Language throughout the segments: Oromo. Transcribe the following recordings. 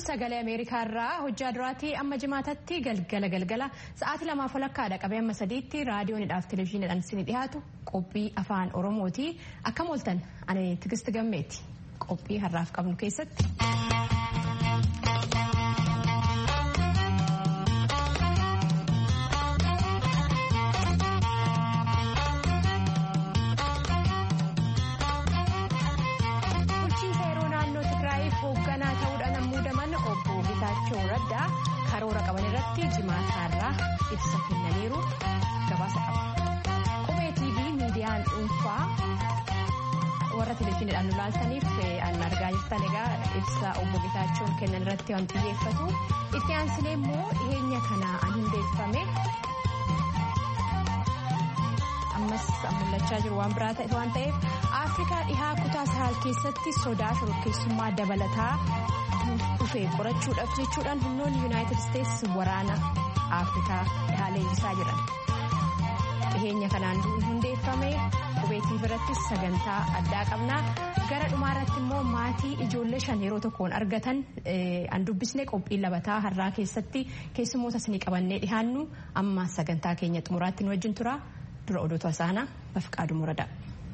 sagalee ameerikaa irraa hojjaa duraatii amma jimaatatti galgala galgala sa'aatii lamaaf walakkaadha qabee amma sadiitti raadiyoonidhaaf televezyiiniidhaan isin dhiyaatu qophii afaan oromooti akkam ooltan ani tigisti gammeeti qophii har'aaf qabnu keessatti. karoora qaban irratti jimaataarraa ibsa kennaniiru gabaasa qaba. Qubee TV miidiyaan dhuunfaa warra televezyiiniidhaan nu laaltaniif an argaa jirtan egaa ibsa obbo Gitaachoon kennan irratti waan xiyyeeffatu. Itti aansinee immoo dhiyeenya kana an hundeeffame ammas mul'achaa jiru waan biraa ta'e waan ta'eef Afrikaa dhihaa kutaa Sahaal keessatti sodaa shororkeessummaa dabalataa dhufee qorachuudhaaf jechuudhaan humnoonni yuunaayitid isteetsi waraana afrikaa dhihaa leenjisaa jiran dhiheenya kanaan hundeeffame qubeetii biratti sagantaa addaa qabnaa gara dhumaarratti immoo maatii ijoollee shan yeroo tokkoon argatan an dubbisne qophii labataa har'aa keessatti keessummoota isinii qabannee dhihaannu amma sagantaa keenya xumuraatti nu wajjin tura dura odoota isaanaa bafqaaduu muradaa.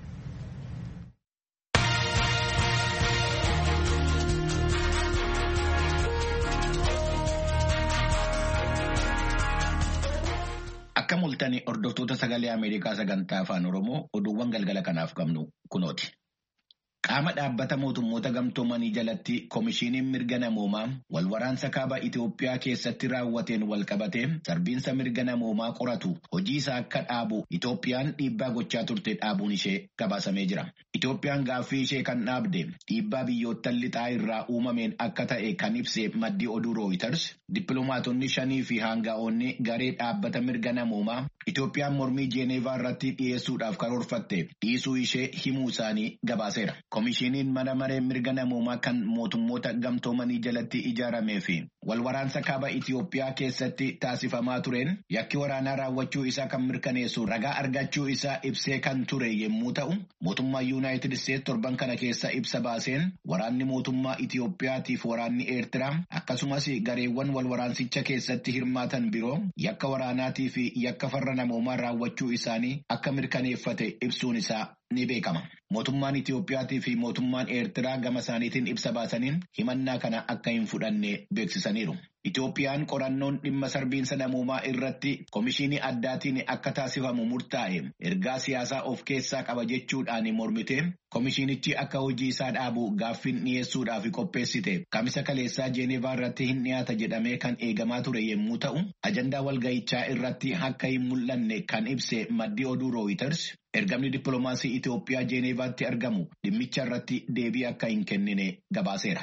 Akka mul'atan hordoftoota sagalee Ameerikaa sagantaa afaan Oromoo oduuwwan galgala kanaaf qabnu kunooti. Qaama dhaabbata mootummoota gamtoomanii jalatti Komishiiniin mirga namoomaa wal waraansa kaaba Itoophiyaa keessatti raawwateen wal qabatee sarbiinsa mirga namoomaa qoratu hojii isaa akka dhaabu Itoophiyaan dhiibbaa gochaa turte dhaabuun ishee gabaasamee jira. Itoophiyaan gaaffii ishee kan dhaabde dhiibbaa biyyoottan lixaa irraa uumameen akka ta'e kan ibse maddi oduu Rooyiters dippiloomaatonni shanii fi haanga'oonni garee dhaabbata mirga namoomaa Itoophiyaan mormii Jeeneevaa irratti dhiyeessuudhaaf karoorfatte dhiisuu ishee himuu isaanii gabaaseera. Komishiiniin mana maree mirga namoomaa kan mootummoota gamtoomanii jalatti ijaaramee fi wal waraansa kaaba Itoophiyaa keessatti taasifamaa tureen yakki waraanaa raawwachuu isaa kan mirkaneessu ragaa argachuu isaa ibsee kan ture yommuu ta'u mootummaa Yuunaayitid Isteetsi torban kana keessa ibsa baaseen waraanni mootummaa Itoophiyaatiif waraanni Eertiraa akkasumas gareewwan wal waraansicha keessatti hirmaatan biroo yakka waraanaatii fi yakka farra namoomaa raawwachuu isaanii akka mirkaneeffate ibsuun isaa ni beekama. Mootummaan Itoophiyaatii fi mootummaan Eertiraa gama isaaniitiin ibsa baasaniin himannaa kana akka hin fudhanne beeksisaniiru. Itoophiyaan qorannoon dhimma sarbiinsa namoomaa irratti komishinii addaatiin akka taasifamu murtaa'e ergaa siyaasaa of keessaa qaba jechuudhaan mormite komishinichi akka hojii isaa dhaabu gaaffiin dhiyeessuudhaaf qopheessite kamisa kaleessaa jeenevaa irratti hin dhiyaata jedhamee kan eegamaa ture yommuu ta'u ajandaa walgahichaa irratti akka hin mul'anne kan ibse maddi oduu rooyiters ergamni dippiloomaasii Itoophiyaa jeenevaatti argamu dhimmicha irratti deebii akka hin kennine gabaaseera.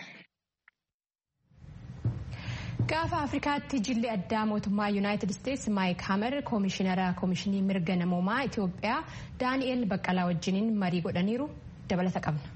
Gaafa Afrikaatti jilli addaa mootummaa Yuunaayitid Isteetsi Maayik Hamer koomishinara koomishinii mirga namoomaa Itoophiyaa Daani'eel Baqqalaa wajjiniin marii godhaniiru dabalata qabna.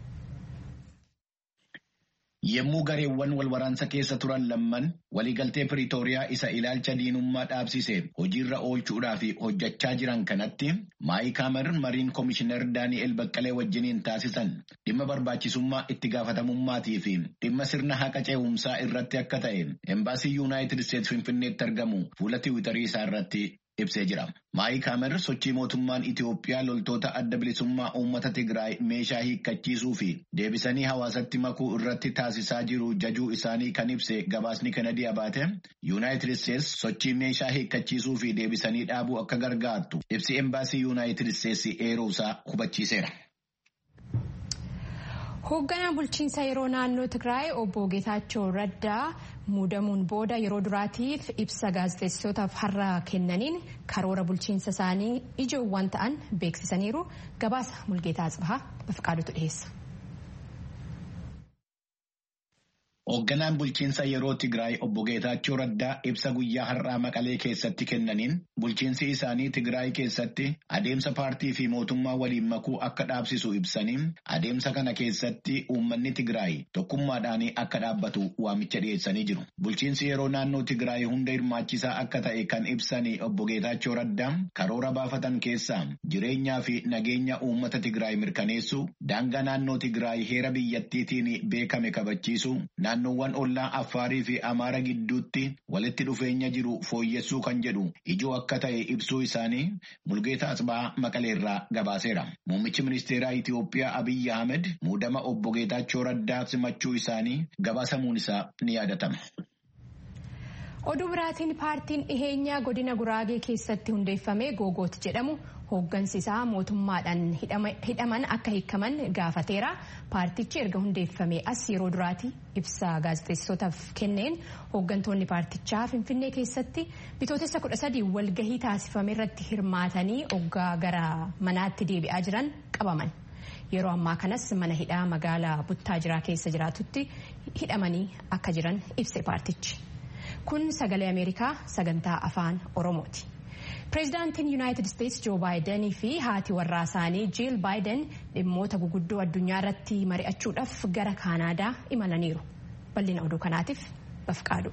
Yemmuu gareewwan wal waraansa keessa turan lamman waliigaltee Piriitooriyaa isa ilaalcha diinummaa dhaabsise hojiirra oolchuudhaaf hojjechaa jiran kanatti Maayik Hamer mariin koomishinar Daani'eel Baqqalee wajjiniin taasisan dhimma barbaachisummaa itti gaafatamummaatii fi dhimma sirna haqa ce'umsaa irratti akka ta'e embaasii Yuunaayitid Isteetsi Finfinneetti argamu fuula tiwiitarii isaa irratti ibsee jira. Maayik Hamer sochii mootummaan Itoophiyaa loltoota adda bilisummaa uummata Tigraay meeshaa hiikkachiisuu fi deebisanii hawaasatti makuu irratti taasisaa jiru jajuu isaanii kan ibse gabaasni Kanadii abaate Yuunaayitid Isteetsi sochii meeshaa hiikkachiisuu fi deebisanii dhaabuu akka gargaartu ibsi embaasii Yuunaayitid Isteetsi eeruusaa hubachiiseera. Hoogganaan bulchiinsa yeroo naannoo Tigraay obbo Geetaachoo Raddaa muudamuun booda yeroo duraatiif ibsa gaazexeessitootaaf har'a kennaniin karoora bulchiinsa isaanii ijoowwan ta'an beeksisaniiru gabaasa mulgeetaa Atsibahaa Bafqaadutu dhiyeessa. Hoogganaan bulchiinsa yeroo Tigraay obbo Geetaachoo Raddaa ibsa guyyaa har'aa Maqalee keessatti kennaniin bulchiinsi isaanii Tigraay keessatti adeemsa paartii fi mootummaa waliin makuu akka dhaabsisu ibsanii adeemsa kana keessatti uummanni Tigraay tokkummaadhaan akka dhaabbatu waamicha dhiyeessanii jiru. Bulchiinsi yeroo naannoo Tigraay hunda hirmaachisaa akka ta'e kan ibsanii obbo Geetaachoo Raddaa karoora baafatan keessaa jireenyaa fi nageenya uummata Tigraay mirkaneessu daangaa naannoo Tigraay heera biyyattiitiin beekame kabachiisu naannoo naannoowwan ollaa Affaarii fi Amaara gidduutti walitti dhufeenya jiru fooyyessuu kan jedhu ijoo akka ta'e ibsuu isaanii Mulgeetaa Asbaa Maqaleerraa gabaaseera. Muummichi ministeeraa Itiyoophiyaa Abiyyi Ahmed muudama obbo Geetaachoo Raddaa simachuu isaanii gabaasamuun isaa ni yaadatama. Oduu biraatiin paartiin dhiheenyaa godina Guraagee keessatti hundeeffame Googoot jedhamu hooggansi isaa mootummaadhaan hidhaman akka hiikaman gaafateera. Paartichi erga hundeeffame as yeroo duraati ibsa gaazexeessotaaf kenneen hooggantoonni paartichaa Finfinnee keessatti bitootessa kudha sadii walgahii taasifame irratti hirmaatanii oggaa gara manaatti deebi'aa jiran qabaman. Yeroo ammaa kanas mana hidhaa magaalaa Buttaajiraa keessa jiraatutti hidhamanii akka jiran ibse paartichi. Kun sagalee Ameerikaa sagantaa afaan Oromooti. Pireezidaantiin Yuunaayitid Isteetsi Joo Baayidanii fi haati warraa isaanii Jiil Baayiden dhimmoota guguddoo addunyaa irratti mari'achuudhaaf gara Kaanaadaa imalaniiru. Bal'ina oduu kanaatiif bafqaadu.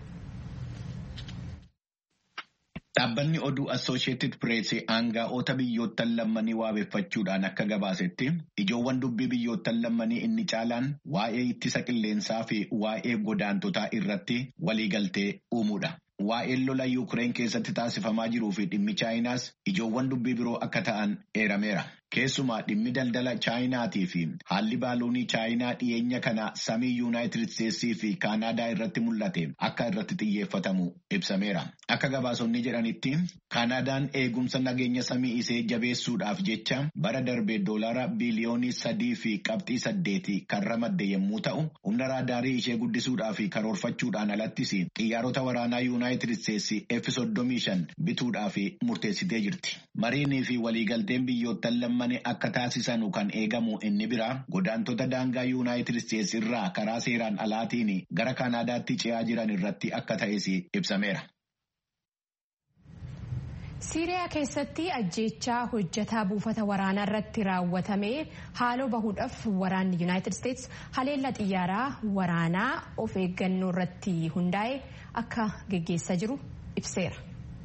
Dhaabbanni oduu Assooshiyetid Pireesii aangaa'ota biyyoottan lammanii waabeffachuudhaan akka gabaasetti ijoowwan dubbii biyyoottan lammanii inni caalaan waa'ee ittisa qilleensaa fi waa'ee godaantotaa irratti waliigaltee uumuudha. Waa'een lola Yuukireen keessatti taasifamaa jiruu fi dhimmi Chaayinaas ijoowwan dubbii biroo akka ta'an eerameera. Keessumaa dhimmi daldala Chaayinaatii fi haalli baaluunii Chaayinaa dhiyeenya kana samii Yuunaayitid Isteetsii fi Kaanaadaa irratti mul'ate akka irratti xiyyeeffatamu ibsameera. Akka gabaasonni jedhanitti Kaanaadaan eegumsa nageenya samii isee jabeessuudhaaf jecha bara darbee doolaara biliyoonii sadii fi qabxii saddeeti kan ramadde yommuu ta'u, humna raadaarii ishee guddisuudhaa fi karoorfachuudhaan alattis xiyyaarota waraanaa Yuunaayitid Isteetsi F-35 bituudhaaf murteessitee jirti. Mariinii fi waliigalteen biyyoottan lammanii akka taasisanu kan eegamu inni bira godaantota daangaa yuunaayitid isteetsi irraa karaa seeraan alaatiin gara kaanaadaatti ce'aa jiran irratti akka ta'es ibsameera. Siiriyaa keessatti ajjeechaa hojjetaa buufata waraanaa irratti raawwatame haaloo bahuudhaaf waraanni yuunaayitid isteetsi haleellaa xiyyaaraa waraanaa of eeggannoo irratti hundaa'e akka geggeessaa jiru ibseera.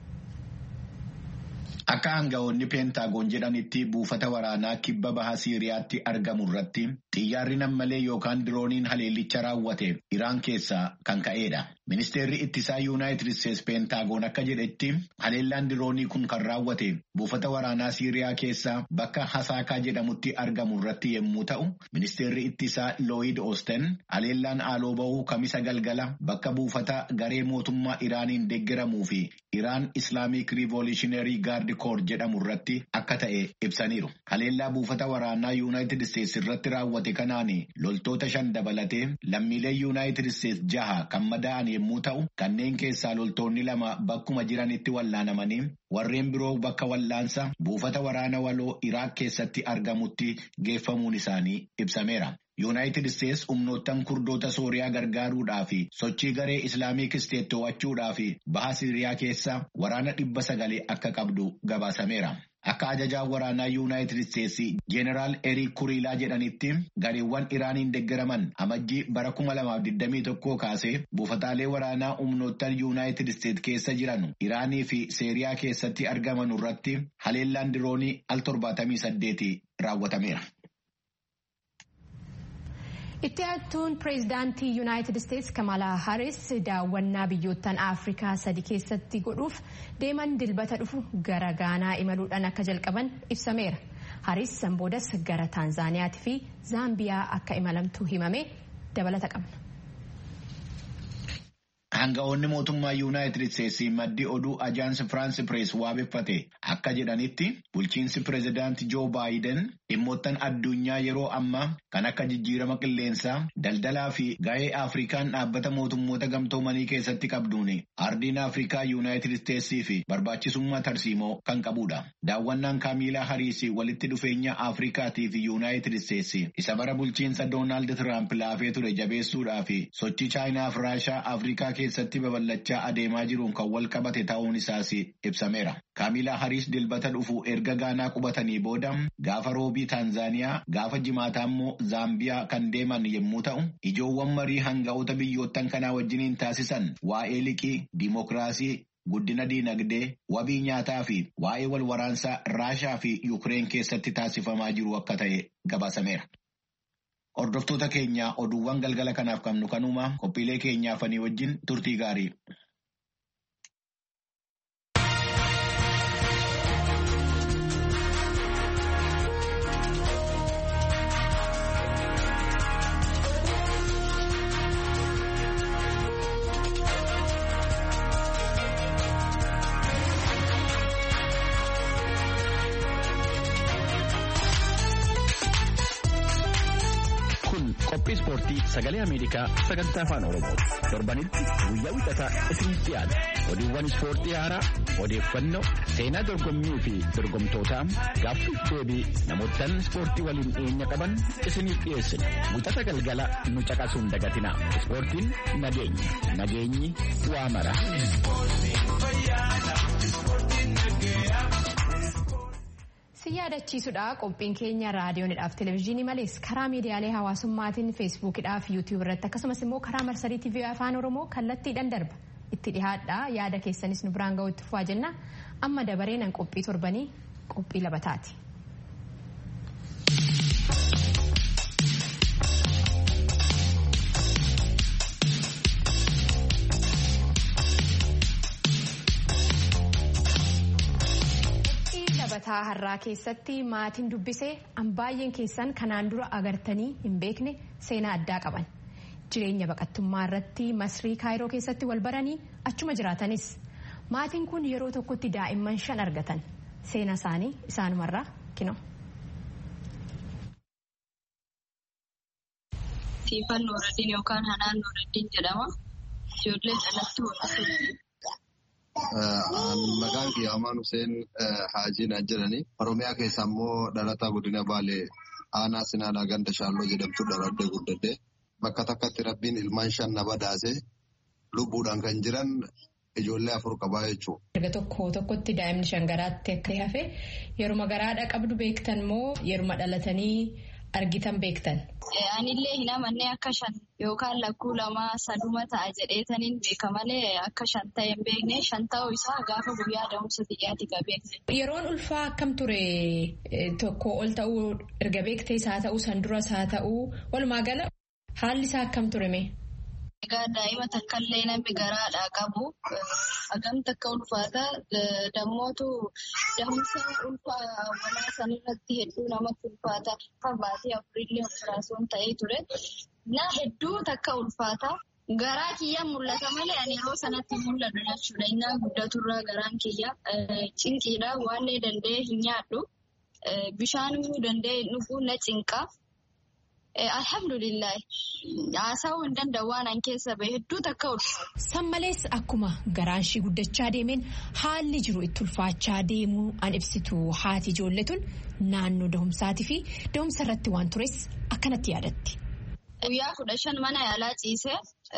Akka aanga'oonni peentaagoon jedhanitti buufata waraanaa kibba baha Siiriyaatti argamu irratti xiyyaarri nammalee yookaan dirooniin haleellicha raawwate Iraan keessaa kan ka'edha. Ministeerri ittisaa Yuunaayitid Isteetsi peentaagoon akka jedhetti haleellaan diroonii kun kan raawwate buufata waraanaa Siiriyaa keessaa bakka Hasaakaa jedhamutti argamu irratti yommuu ta'u, ministeerri ittisaa Looyid Oosten haleellaan haaloo bahuu kamisa galgala bakka buufata garee mootummaa Iraaniin deeggaramuu fi Iraan Islaamic Revolutionary Guard Corps jedhamu irratti akka ta'e ibsaniiru. Haleellaa buufata waraanaa Yuunaayitid Isteetsi irratti raawwate kanaan loltoota shan dabalatee lammiilee Yuunaayitid Isteetsi jaha kan madaa'an yommuu ta'u kanneen keessaa loltoonni lama bakkuma jiranitti wallaanamanii warreen biroo bakka wallaansa buufata waraana waloo Iraaq keessatti argamutti geeffamuun isaanii ibsameera. Yuunaayitid Isteetsi humnoottan kurdoota Sooriyaa gargaaruudhaa fi sochii garee Islaamiik Isteet to'achuudhaa fi baha Siiriyaa keessa waraana dhibba sagalee akka qabdu gabaasameera. Akka ajajaa waraanaa Yuunaayitid Isteetsi Jeeneraal Eriik Kuriilaa jedhanitti gareewwan Iraaniin deeggaraman amajjii bara 2021 kaasee buufataalee waraanaa humnoottan Yuunaayitid Isteet keessa jiran Iraanii fi Siiriyaa keessatti argaman irratti haleellaan diroonii al 78 raawwatameera. Itti aantuun pireezidaantii Yuunaayitid Isteetsi Kamalaa Haris daawwannaa biyyoottan Afrikaa sadi keessatti godhuuf deeman dilbata dhufu gara Gaanaa imaluudhaan akka jalqaban ibsameera. Haris sanboodas gara Taanzaaniyaatii fi Zaambiyaa akka imalamtu himame dabalata qabna. Hanga'oonni mootummaa Yuunaayitid Isteetsi maddii oduu ajaansi Firaansi Pirees waabeffate akka jedhanitti bulchiinsi pireezidaantii Joo Baayiden dhimmoottan addunyaa yeroo ammaa kan akka jijjiirama qilleensaa daldalaa fi ga'ee Afrikaan dhaabbata mootummoota gamtoomanii keessatti qabduun ardiin Afrikaa Yuunaayitid Isteetsii fi barbaachisummaa tarsiimoo kan qabudha. Daawwannaan Kaamiilaa Hariis walitti dhufeenya Afrikaatii fi Yuunaayitid Isteetsi isa bara bulchiinsa Doonaald Tiraamp laafee ture jabeessuudhaa fi sochii Chaayinaa fi Raashaa Afrikaa keessatti babal'achaa adeemaa jiruun kan wal qabate ta'uun isaas ibsameera. Kaamilaa Hariis dilbata dhufu erga Gaanaa qubatanii booda gaafa roobii Taanzaaniyaa gaafa jimaataa immoo Zaambiyaa kan deeman yommuu ta'u ijoowwan marii hanga'oota biyyoottan kanaa wajjiniin taasisan waa'ee liqii, diimokiraasii, guddina diinagdee, wabii nyaataa fi waa'ee wal waraansaa Raashaa fi Yuukireen keessatti taasifamaa jiru akka ta'e gabaasameera. Hordoftoota keenya oduuwwan galgala kanaaf qabnu kanuma qophiilee keenyaafanii wajjin turtii gaarii. Qophii ispoortii sagalee Ameerikaa sagantaa afaan Oromooti. Torbanitti guyyaa wixataa isinitti dhiyaata. Oduuwwan ispoortii haaraa, odeeffannoo, seenaa dorgommii fi dorgomtootaa gaaffii deebii namootaan ispoortii waliin dhiyeenya qaban isiniif dhiyeessina. Wixata galgala nu caqasuun dagatina. Ispoortiin nageenya. Nageenyi waa mara. si yaadachiisudha qophiin keenya raadiyoonidhaaf televezyiinii malees karaa miidiyaalee hawaasummaatiin feesbuukidhaaf yuutiyuub irratti akkasumas immoo karaa marsarii tiivii afaan oromoo kallattiidhaan darba itti dhihaadha yaada keessanis nu biraan ga'u itti fufaa jenna amma dabareenan qophii torbanii qophii labataati. Labataa har'aa keessatti maatiin dubbisee baay'een keessan kanaan dura agartanii hin beekne seenaa addaa qaban jireenya baqattummaa irratti masrii kaayiroo keessatti wal baranii achuma jiraatanis maatiin kun yeroo tokkotti daa'imman shan argatan seenaa isaanii isaanumarraa kino. Siifan Nuuraddiin yookaan Hanaan Nuuraddiin jedhama. Ijoollee dhalattuu hordofuu. Maqaan kiyya Amaan Hussein Haajii jedhani. Oromiyaa keessa immoo dhalataa godina Baalee aanaa Sinaanaa ganda Shaalloo jedhamtu dhalattee guddatte. Bakka takkatti rabbiin ilmaan shan na badaase lubbuudhaan kan jiran ijoollee afur qabaa jechuudha. Erga tokko tokkotti daa'imni shan garaatti akka hafe yeruma garaadha qabdu beektan moo yeruma dhalatanii argitan beektan? Anillee hin amannee akka shan yookaan lakkuu lama saduma ta'a jedheetaniin beeka malee akka shan ta'e hin beekne shan ta'uu isaa gaafa guyyaa da'umsa xiyyaati beekne. Yeroon ulfaa akkam ture tokko ol ta'uu erga beektee isaa ta'uu san duras haa ta'uu walumaa gala haalli isaa akkam ture mee? Egaa daa'ima takkaallee namni garaadhaa qabu hagam takka ulfaata dammootu da'umsa ulfaa walaa sanirratti hedduu namatti ulfaata baatii afurillee operaasiyoon ta'ee ture na hedduu takka ulfaata garaa kiyya mul'ata malee ani yeroo sanatti mul'atu jechuudha innaa guddaturraa garaan kiyya cinqiidha waanlee danda'e hin nyaadhu bishaan immoo danda'e dhuguu na cinqa. Alhamdulillah haasawuu hin danda'u waan an keessa bahe hedduu takka ulfaata. San malees akkuma garaan ishii guddachaa deemeen haalli jiru itti ulfaachaa deemuu an ibsitu haati ijoollee tun naannoo dahumsaatii fi dahumsa irratti waan tures akkanatti yaadatti. Guyyaa kudha shan mana yaalaa ciisee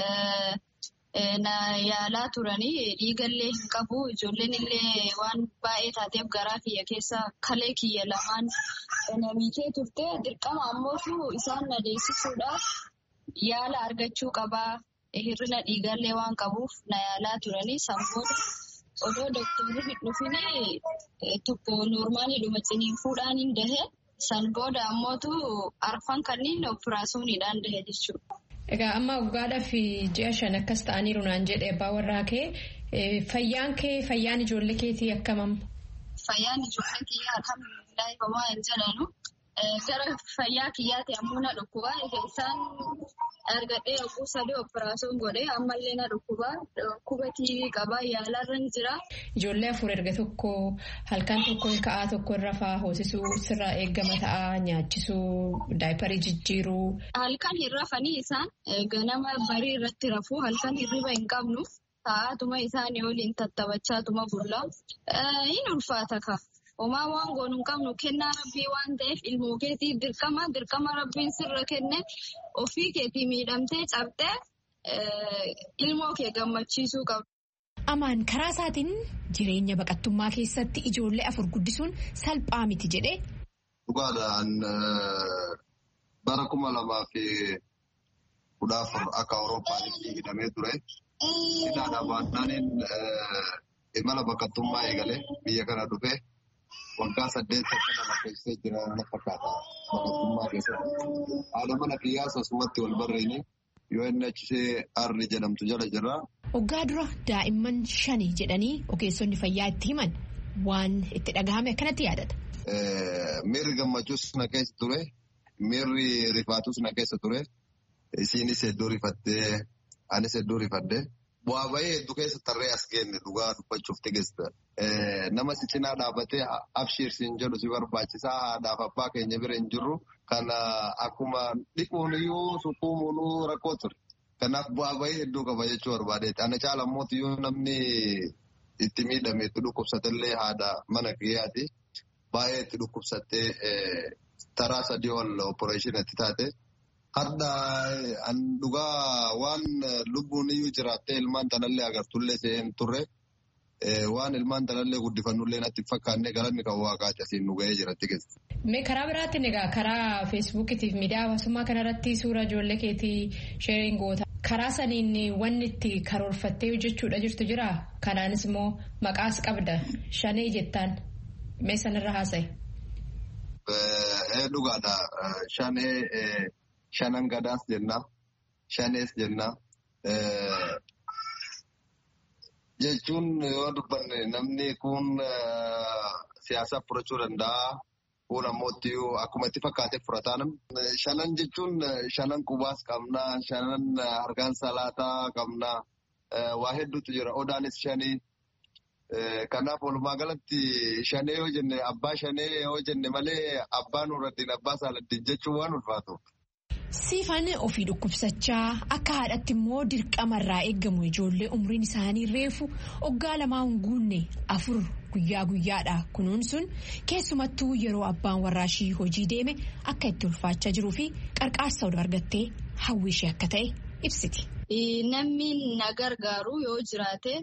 na yaalaa turanii dhiigallee hin qabu ijoolleen illee waan baay'ee taateef garaa kiyya keessa kalee kiyya lamaan namiikee turte dirqama ammoo isaan na deessisuudhaaf yaala argachuu qabaa hir'ina dhiigallee waan qabuuf na yaalaa turanii sammuudha odoo dooktorri hin dhufin tokko noormaaliidhuma ciniinfuudhaan hin dahe san booda ammootu arfan kanneen operaasiyooniidhaan dahe jechuudha. Egaa amma waggaadhaaf ji'a shan akkas ta'aniiru naan jedhe abbaa warraa kee fayyaan kee fayyaan ijoollee keetii akkamam? Fayyaan ijoollee kiyyaa alhamdulillahi homaa hin jedhanu gara fayyaa kiyyaati ammoo na dhukkubaa isaan argadhee oguu sadii operaasiyoon godhee ammallee na dhukkubaa dhukkubatii qabaa yaalarra hin jira. Ijoollee afur erga tokko halkan tokko hin ka'aa tokko irra fa'aa hoosisuu sirraa eeggama ta'aa nyaachisuu daayiparii jijjiiruu. Halkan hin rafanii isaan ganama barii irratti rafuu halkan hirriba hin qabnu ta'aatuma isaanii waliin tattabachaatuma bulla hin ulfaata ka. Homaa waan goonu hin qabnu kennaa rabbii waan ta'eef ilmoo keetii dirqama dirqama rabbiin sirra kenne ofii keetii miidhamtee cabxee ilmoo kee gammachiisuu qabdu. Amaan karaa isaatiin jireenya baqattummaa keessatti ijoollee afur guddisuun salphaa miti jedhee. Dhugaadhaan bara kuma lamaa fi kudha afur akka Awuroopaatti hidhamee ture. Hidhaadhaa baannaniin imala baqattummaa eegalee biyya kana dhufe. waggaa saddeet akka nama keessee jira na fakkaata baqattummaa keessatti. Haadha mana qiyyaasa asumatti wal barreeni yoo inni achisee arri jedhamtu jala jira. Waggaa dura daa'imman shani jedhanii ogeessonni fayyaa itti himan waan itti dhagahame akkanatti yaadata. Miirri gammachuus na keessa ture. Miirri rifaatus na keessa ture. Isiinis hedduu rifattee anis hedduu rifadde. Bu'aa bahee hedduu keessa tarree as geenne dhugaa dubbachuuf tigeessa. Nama si cinaa dhaabbatee abshiirsiin jedhu si barbaachisaa haadhaaf abbaa keenya bira hin jirru. Kana akkuma dhiquun iyyuu sukkuumuun rakkoo ture. Kanaaf bu'aa bahee hedduu qaba jechuu barbaadeeti. Ana caala immoo iyyuu namni itti miidhame itti dhukkubsatellee haadha mana kiyyaati. Baay'ee itti dhukkubsattee taraa sadii ol opereeshinii itti taate. Hadda an dhugaa waan lubbuun iyyuu jiraattee ilmaan tanallee agartullee seen turre waan ilmaan tanallee guddifannullee natti fakkaannee galanni kan waaqaati asiin nu ga'ee jiratti keessa. Mee karaa biraatiin egaa karaa feesbuukitiif miidiyaa hawaasummaa kanarratti suura ijoollee keetii sheeriin goota. Karaa saniin wanni itti karoorfattee hojjechuudha jirtu jira. Kanaanis immoo maqaas qabda. Shanee jettaan. Mee sanarra haasa'i. Dhugaadha. Shanee shanan gadaas jenna. Shanees jenna. Jechuun yoo dubbanne namni kun siyaasa furachuu danda'a. Kun ammoo akkuma itti fakkaatee furataa namni. Shanan jechuun shanan qubaas qabna. Shanan harkaan salaataa qabna. Waa hedduutu jira. Odaanis shanii. Kanaaf walumaa galatti shanee yoo jenne abbaa shanee yoo jenne malee abbaa nuurraddiin abbaa saaladdiin jechuun waan ulfaatu. Siifan ofii dhukkubsachaa akka haadhatti immoo dirqamarraa eeggamu ijoollee umriin isaanii reefu waggaa lamaa hin guunne afur guyyaa guyyaadha kunuunsuun keessumattuu yeroo abbaan warraashii hojii deeme akka itti ulfaachaa jiruu fi qarqaarsa oduu argattee hawwishee akka ta'e ibsiti. Namni na gargaaru yoo jiraate.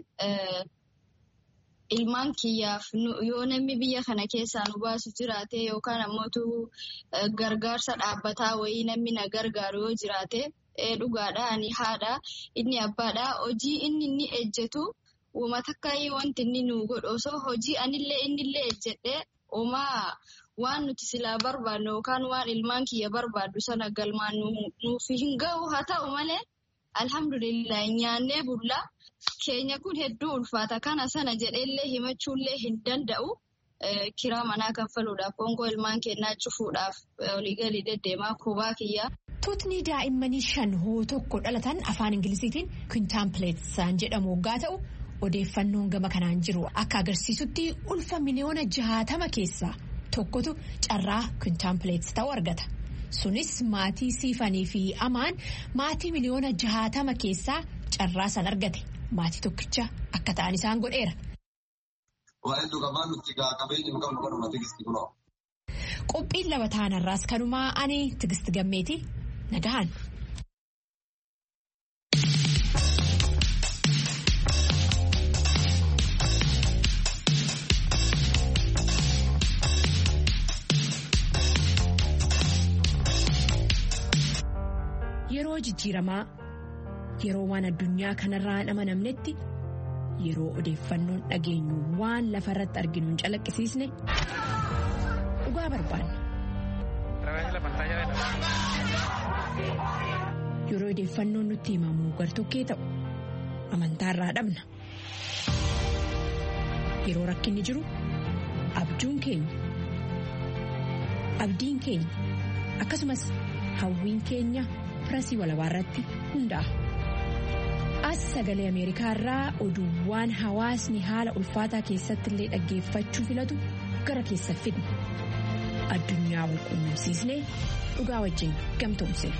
Ilmaan kiyyaaf yoo namni biyya kana keessaa nu baasu jiraate yookaan ammoo gargaarsa dhaabbataa wayii namni na gargaaru yoo jiraate dhugaadha ani haadha inni abbaadha hojii inni inni ejjetu uummata akka wanti inni nu godhu osoo hojii anillee innillee ejjedhee uumaa waan nuti silaa barbaadnu yookaan waan ilmaan kiyya barbaaddu sana galmaan nuuf hin ga'u haa ta'u malee alhamdulillah nyaannee bullaa. Keenya kun hedduu ulfaata. Kana sana jedheellee himachuullee hin danda'u. Kiraa manaa kaffaluudhaaf, qoonqoo ilmaan kennaa cufuudhaaf waliigalii deddeemaa kubaa kiyyaa. Tuutni daa'immanii shan hoo tokko dhalatan afaan Ingiliziitiin kwintaampileetsaan jedhamu waggaa ta'u odeeffannoon gama kanaan jiru akka agarsiisutti ulfa miliyoona jahatama keessaa tokkotu carraa kwintaampileets ta'u argata. Sunis maatii siifanii fi amaan maatii miliyoona jahatama keessaa carraa san argate. Maatii tokkicha akka ta'an isaan godheera. Qophiin lama taanarraas kanumaa ani tigisti gammeeti nagahan. Yeroo jijjiiramaa. Yeroo waan addunyaa kanarraa hin amanamnetti yeroo odeeffannoon dhageenyu waan lafa irratti arginu hin calaqqisiisne dhugaa barbaanna. Yeroo odeeffannoon nutti himamu gartokkee ta'u amantaarraa dhabna. Yeroo rakkinni jiru abjuun keenya abdiin keenya akkasumas hawwiin keenya firasii walabaa irratti hundaa'a. as sagalee ameerikaa irraa oduuwwan hawaasni haala ulfaataa keessatti illee dhaggeeffachuu filatu gara keessa fidna addunyaa wal quunnamsiisnee dhugaa wajjin gamtoomsine.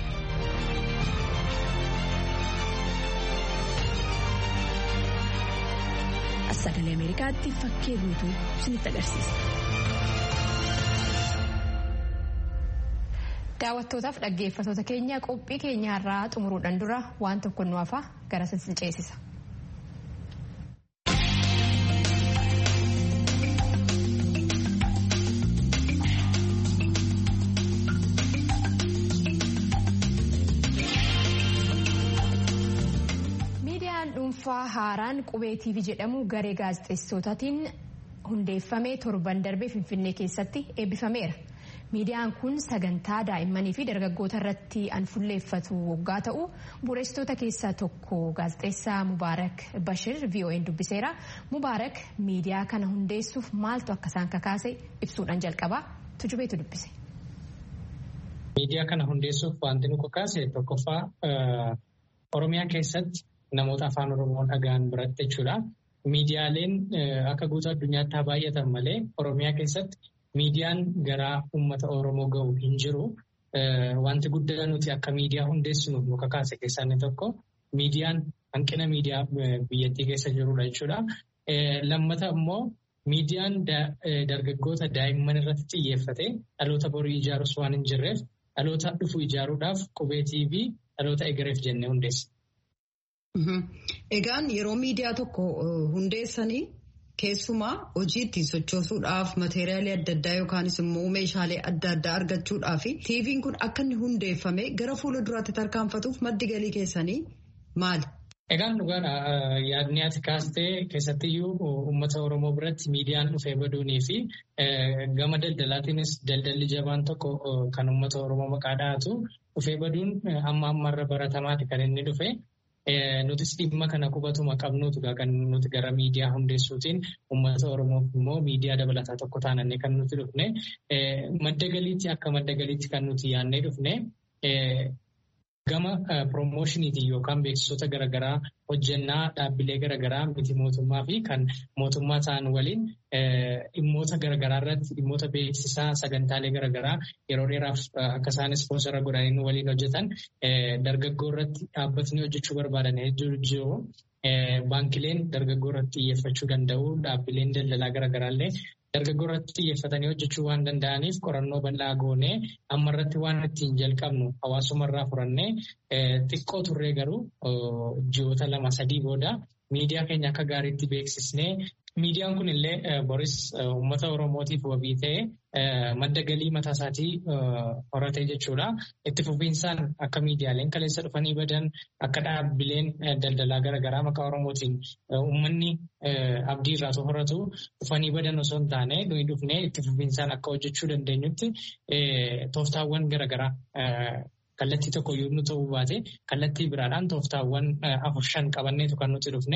as sagalee ameerikaatti fakkee guutuu isinitti agarsiisa. daawwattootaaf dhaggeeffatoota keenya qophii keenyaarraa xumuruudhaan dura waan tokko nu hafa gara sin ceesisa. miidiyaan dhuunfaa haaraan qubee tv jedhamu garee gaazexeessotaatiin hundeeffamee torban darbee finfinnee keessatti eebbifameera. miidiyaan kun sagantaa daa'immanii fi dargaggoota irratti an fuulleeffatu waggaa ta'u bu'uureessitoota keessaa tokko gaazexeessaa mubaarak bashir vo'n dubbiseera mubaarak miidiyaa kana hundeessuuf maaltu akka isaan kakaase ibsuudhaan jalqabaa tujubeetu dubbise. miidiyaa kana hundeessuuf wanti nu kakaase tokkoffaa oromiyaa keessatti namoota afaan oromoo dhaga'an biratti jechuudha. miidiyaaleen akka guutuu addunyaatti haa baay'atan malee oromiyaa keessatti. Miidiyaan garaa uummata Oromoo gahu hin jiru. Wanti guddaa nuti akka miidiyaa hundeessinuuf nu kakaase keessaa inni tokko miidiyaan hanqina miidiyaa biyyattii keessa jirudha jechuudha. Lammata immoo miidiyaan dargaggoota daa'imman irratti xiyyeeffate dhaloota borii ijaarus waan hin jirreef dhaloota dhufu ijaaruudhaaf qubeetii fi dhaloota egereef jennee hundeessa. Egaan yeroo miidiyaa tokko hundeessanii. Keessumaa hojii ittiin sochoosuudhaaf mateeriyaalii adda addaa yookaanis immoo meeshaalee adda addaa argachuudhaaf tiiviin kun akka inni hundeeffame gara fuula duraatti tarkaanfatuuf maddi galii keessanii maali? Egaan dhugaadha. Yaadni ati kaastee keessattiyyuu uummata Oromoo biratti miidiyaan dhufee baduunii fi gama daldalaatiinis daldalli jabaan tokko kan uummata Oromoo maqaa dhahatu dhufee baduun amma ammarra baratamaati kan inni dhufe. Nutis dhimma kana qubatuma qabnuutu kan nuti gara miidiyaa hundeessuutiin uummata Oromoof immoo miidiyaa dabalataa tokko taanannee kan nuti dhufne madda galiitti akka madda galiitti kan nuti yaannee dhufne gama piroomoshiniitiin yookaan beeksisoota garaagaraa hojjannaa dhaabbilee garaagaraa miti mootummaa fi kan mootummaa ta'an waliin dhimmoota garaagaraa irratti dhimmoota beeksisaa sagantaalee garaagaraa yeroo dheeraaf akka isaan ispoonsara godhanii waliin hojjetan dargaggoo irratti dhaabbatni hojjechuu barbaadan hedduu jiru. Baankileen dargaggoo irratti xiyyeeffachuu danda'u dhaabbileen daldalaa garaagaraallee dargaggoo irratti xiyyeeffatanii hojjechuu waan danda'aniif qorannoo bal'aa goonee amma irratti waan ittiin jalqabnu hawaasuma irraa furannee xiqqoo turree garuu ji'oota lama sadii booda miidiyaa keenya akka gaariitti beeksisnee miidiyaan kun illee boris uummata oromootiif wabii ta'ee madda galii mataa isaatii horatee jechuudha. Itti fufiinsaan akka miidiyaaleen kaleessa dhufanii badan akka dhaabbileen daldalaa garaagaraa maqaa oromootiin uummanni abdii irraa horatu dhufanii badan osoo hin taane nuyi dhufnee itti fufiinsaan akka hojjechuu dandeenyutti tooftaawwan garaagaraa kallattii tokko yoo nu ta'uu baate kallattii biraadhaan tooftaawwan afur shan qabanneetu kan nuti dhufne.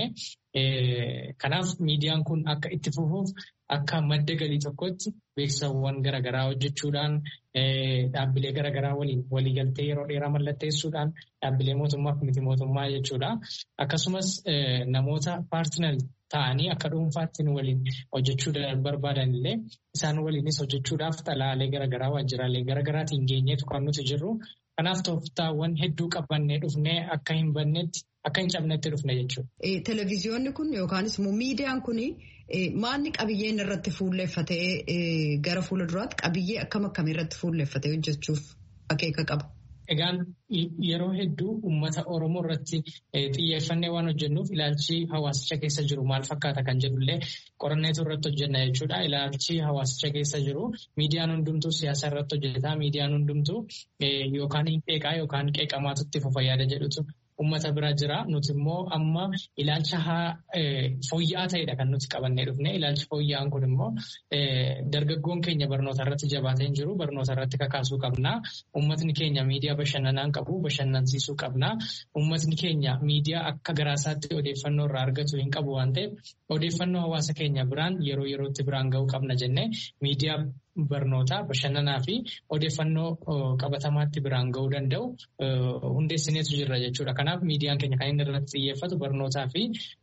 Kanaaf miidiyaan kun akka itti fufuuf akka madda galii tokkotti beeksisawwan garaagaraa hojjechuudhaan dhaabbilee garaagaraa waliin waliigaltee yeroo dheeraa mallatteessuudhaan dhaabbilee mootummaaf miti mootummaa jechuudha. Akkasumas namoota paartinar ta'anii akka dhuunfaatti waliin hojjechuu barbaadan illee isaan waliinis hojjechuudhaaf xalaalee garaagaraa waajjiraalee garaagaraatiin geenyeetu kan nuti jirru. Kanaaf tooftaawwan hedduu qabannee dhufnee akka hin bannetti akka hin cabnetti dhufne jechuudha. Televiziyoonni kun yookaanis immoo miidiyaan kun maanni qabiyyeen irratti fuulleeffatee gara fuula duraatti qabiyyee akkam akkamii irratti fuulleeffatee hojjechuuf akeeka qaba. Egaan yeroo hedduu uummata Oromoo irratti xiyyeeffannee waan hojjennuuf ilaalchi hawaasicha keessa jiru maal fakkaata kan jedhullee qoranneetu irratti hojjenna jechuudha. Ilaalchi hawaasicha keessa jiru miidiyaan hundumtuu siyaasa irratti hojjetaa miidiyaan hundumtuu yookaan hin qeeqaa yookaan qeeqamaatu itti fufa yaada jedhutu uummata bira jira. Nuti immoo amma ilaalcha fooyya'aa ta'edha kan nuti qabannee dhufne. Ilaalchi fooyya'aan kun immoo dargaggoon keenya barnoota irratti jabaatee hin jiru. Barnoota irratti kakaasuu qabna. Uummatni keenya miidiyaa bashannanaan qabu. Bashannansiisuu qabna. Uummatni keenya miidiyaa akka garaasaatti odeeffannoo irraa argatu hin qabu waan ta'eef odeeffannoo hawaasa keenya biraan yeroo yerootti biraan ga'uu qabna jennee miidiyaa barnootaa bashannanaa fi odeeffannoo qabatamaatti biraan ga'uu danda'u hundeessineetu jirra jechuudha. Kanaaf miidiyaan keenya kan inni irratti xiyyeeffatu barnootaa fi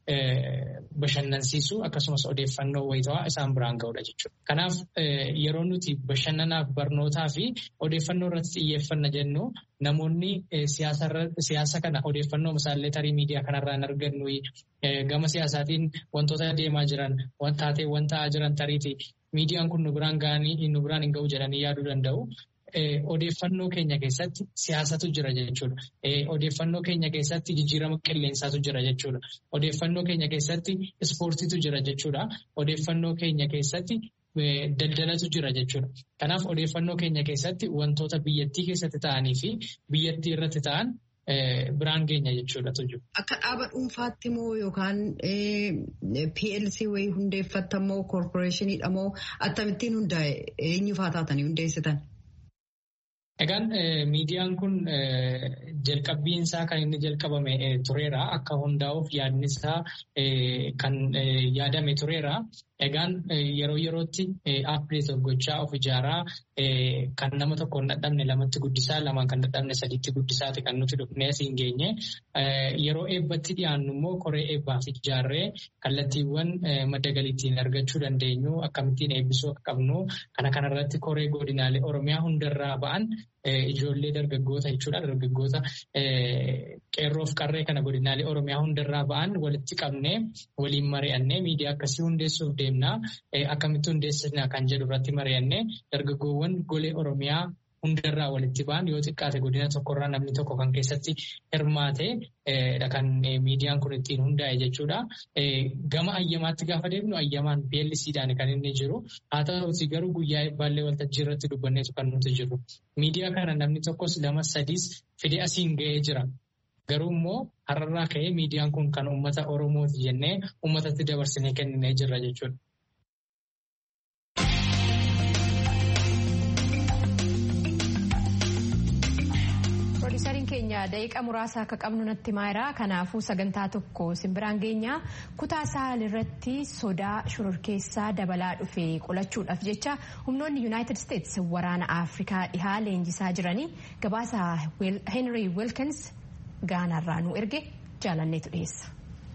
bashannansiisuu akkasumas odeeffannoo wayitawaa isaan biraan ga'uudha jechuudha. Kanaaf yeroo nuti bashannanaaf barnootaa fi odeeffannoo irratti xiyyeeffanna jennu namoonni siyaasa kana odeeffannoo misaallee tarii miidiyaa kanarraa hin argannu gama siyaasaatiin wantoota deemaa jiran taateewwan ta'aa jiran tariiti miidiyaan kun nu biraan ga'anii nu biraan hin ga'u jedhanii yaaduu danda'u. Odeeffannoo keenya keessatti siyaasatu jira jechuudha. Odeeffannoo keenya keessatti jijjiirama qilleensaatu jira jechuudha. Odeeffannoo keenya keessatti ispoortiitu jira jechuudha. Odeeffannoo keenya keessatti daldalatu jira jechuudha. Kanaaf odeeffannoo keenya keessatti wantoota biyyattii keessatti ta'anii fi biyyattii irratti ta'an biraan geenya jechuudha tuju. Akka dhaaba dhuunfaatti moo yookaan PLC wayii hundeeffatta moo koorporeeshiniidha moo akkamittiin hundaa'e eenyufaa taatanii hundeessitan? Egaan miidiyaan kun jalqabbiin isaa kan inni jalqabame tureera. Akka hundaa'uuf yaadni isaa kan yaadame tureera. Egaan yeroo yerootti aappilii gochaa of ijaaraa kan nama tokko hin dadhabne lamatti guddisaa lamaan kan dadhabne sadiitti guddisaati kan nuti dhufnee asiin geenye. Yeroo eebbatti dhiyaannu immoo koree eebbaaf ijaarree kallattiiwwan madda galiittiin argachuu dandeenyu akkamittiin eebbisuu akka qabnu kana kanarratti koree godinaalee Oromiyaa hundarraa ba'an ijoollee dargaggoota jechuudha. Dargaggoota qeerroof qarree kana godinaalee Oromiyaa hundarraa ba'an walitti qabnee waliin mari'annee miidiyaa akkasii hundeessuuf deemnaa akkamitti hundeessina kan jedhu irratti mari'annee dargaggoowwan golee Oromiyaa hundarraa walitti ba'an yoo xiqqaate godina tokkorraa namni tokko kan keessatti hirmaate kan miidiyaan kun ittiin hundaa'e jechuudha. Gama ayyamaatti gaafa deemnu ayyamaan PLCdhaan kan inni jiru. Haa ta'uuti garuu guyyaa eebbaallee waltajjii irratti dubbanneetu kan nuti jiru. Miidiyaa kana namni tokkos lama sadiis fide asiin ga'ee jira. Garuu immoo har'arraa ka'ee miidiyaan kun kan uummata Oromooti jennee uummatatti dabarsinee kenninee jirra jechuudha. Piroodyusariin keenya daqiiqa muraasa akka qabnu natti himeera. Kanaafuu sagantaa tokko simbiraan geenya kutaa saal irratti sodaa shororkeessaa dabalaa dhufe qolachuudhaaf jecha humnoonni yuunaayitid isteetsi waraana afrikaa dhihaa leenjisaa jiranii gabaasa Henry Wilkins gaanaarraa nu erge jaalanneetu dhiyeessa.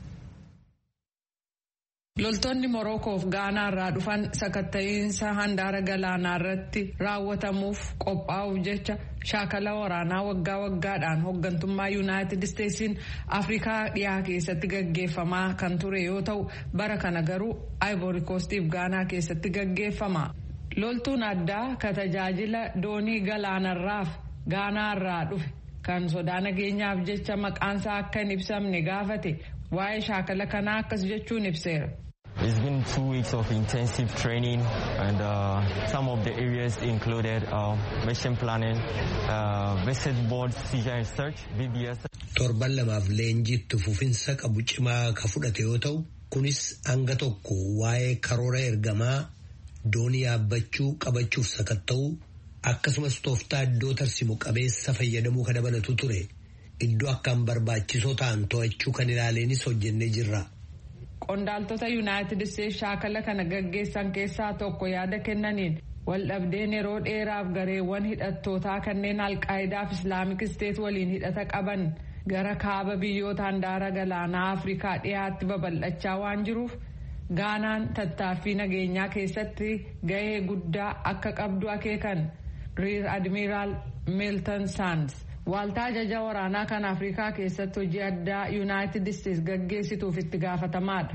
Loltoonni Morokoof Gaanaa irraa dhufan sakatta'iinsa handaara galaanaa irratti raawwatamuuf qophaa'uuf jecha shaakala waraanaa waggaa waggaadhaan hooggantummaa Yuunaayitid Isteetsiin Afrikaa dhiyaa keessatti gaggeeffamaa kan ture yoo ta'u bara kana garuu Ivory Coastiif Gaanaa keessatti gaggeeffama. Loltuun addaa ka tajaajila doonii galaanarraaf Gaanaa irraa dhufe kan sodaa nageenyaaf jecha maqaansaa akka hin ibsamne gaafate waa'ee shaakala kanaa akkas jechuun ibseera. It's been two weeks of intensive training and uh, some of the areas included uh, mission planning, uh, visit board, seizure and search, BBS. Torban lamaaf leenjiitti fufinsa qabu cimaa ka fudhate yoo ta'u kunis hanga tokko waa'ee karoora ergamaa doonii yaabbachuu qabachuuf sakatta'uu akkasumas tooftaa iddoo tarsimu qabeessa fayyadamuu ka dabalatu ture iddoo akkaan barbaachisoo ta'an to'achuu kan ilaaleenis hojjennee jirra. Qondaaltota Yuunaayitid Isteetsi shaakala kana gaggeessan keessaa tokko yaada kennaniin waldhabdeen yeroo dheeraaf gareewwan hidhattootaa kanneen alqaayidaaf islaamik isteet waliin hidhata qaban gara kaaba biyyoota handaara galaanaa Afrikaa dhiyaatti babal'achaa waan jiruuf gaanaan tattaaffii nageenyaa keessatti gahee guddaa akka qabdu akeekan riir admiraal meeltan saans. Waaltaa ajaja waraanaa kan Afrikaa keessatti hojii addaa Yuunaayitid Isteetsi gaggeessituuf itti gaafatamaadha.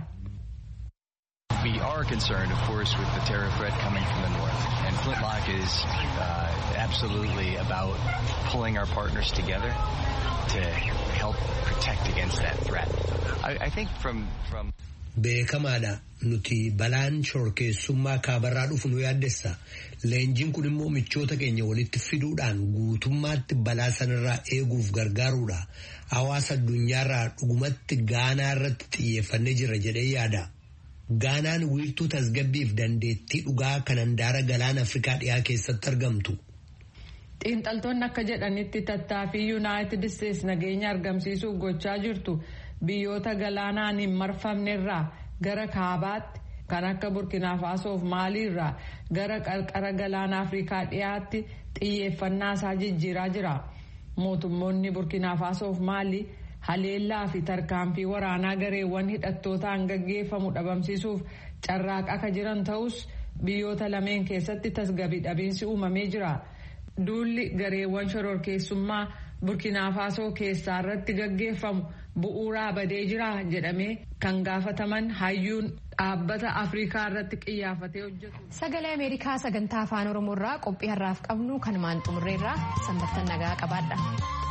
We are concerned, of course, with the terror threat coming from the north. And Flintlock is uh, absolutely about pulling our partners together to help protect against that threat. I, I think from, from Beekamaadha nuti balaan shororkeessummaa kaabarraa dhufu nu yaaddessa. Leenjiin kun immoo michoota keenya walitti fiduudhaan guutummaatti balaa sanarraa eeguuf gargaaruudha. Hawaasa addunyaarraa dhugumatti Gaanaa irratti xiyyeeffannee jira jedhee yaada. Gaanaan wiirtuu tasgabbiif dandeettii dhugaa kan handaara galaana Afrikaa dhiyaa keessatti argamtu. Xiinxaltoonni akka jedhanitti tattaaffii Yuunaayitid Isteetsi nageenya argamsiisuuf gochaa jirtu biyyoota galaanaan hin marfamnerraa gara kaabaatti kan akka burkina faasoof maaliirraa gara qarqara galaana afrikaa dhiyaatti xiyyeeffannaa isaa jijjiiraa jira mootummoonni burkina faasoof maalii haleellaa fi tarkaanfii waraanaa gareewwan hidhattootaan gaggeeffamu dhabamsiisuuf carraaqaa akka jiran ta'us biyyoota lameen keessatti tasgabbii dhabiinsi uumamee jira duulli gareewwan shororkeessummaa burkina faasoo keessaa irratti gaggeeffamu bu'uuraa badee jira jedhamee kan gaafataman hayyuun dhaabbata afrikaa irratti xiyyeeffatee hojjetu. Sagalee Ameerikaa sagantaa afaan Oromoo irraa qophii har'aaf qabnu kanumaan xumurreerraa sanbattan nagaa qabaadha.